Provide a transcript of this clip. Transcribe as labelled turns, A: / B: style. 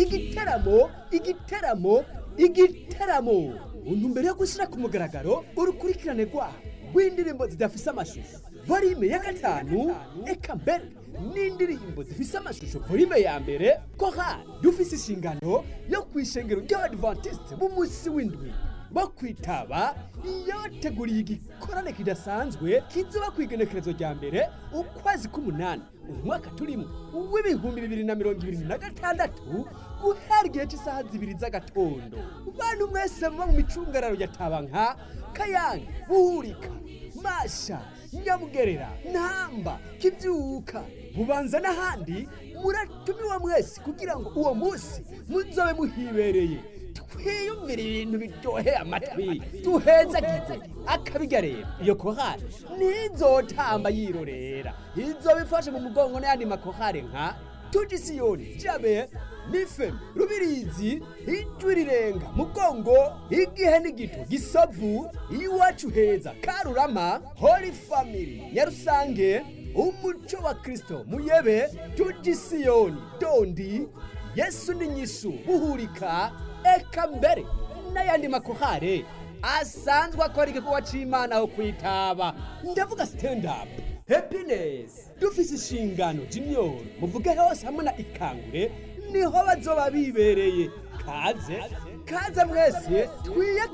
A: igiteramo igiteramo igiteramo untumbero yo gushyira ku mugaragaro urukurikirane rwabo rw'indirimbo zidafise amashusho volume ya gatanu eka mbere n'indirimbo zifise amashusho volume ya mbere korali dufise inshingano yo kwishengero ry'abadventiste b'umunsi w'indwi bo kwitaba yabateguriye igikorane kidasanzwe kizoba ku igenekerezo rya mbere ukwezi k'umunani umwaka turimo w'ibihumbi bibiri na mirongo ibiri na gatandatu guhera igihe cy'isaha zibiri z'agatondo bantu mwese muba mu micungararo ya tabanka kayange buhurika masha nyamugerera ntamba kibyuka bubanza n'ahandi muratumiwa mwese kugira ngo uwo munsi muzobe muhibereye twiyumvire ibintu biryoheye amatwi duhezagize akabiga rero iyo kohari ntizotamba yirorera izoba ifashe mu mugongo n'ayandi makohari nka tugisiyoni jabe nifemu rubirizi ijwi rirenga mugongo igihe n'igito gisavu iwacu heza karurama holy family nyarusange umuco wa kristo muyebe tugisiyoni dondi yesu n'inyishu buhurika eka mbere n'ayandi makohare asanzwe akora igikorwa c'imana aho kwitaba ndavuga stand up happiness dufise inshingano junior muvuge hose hamwe na ikangure niho bazoba bibereye kaze kaze mwese twiye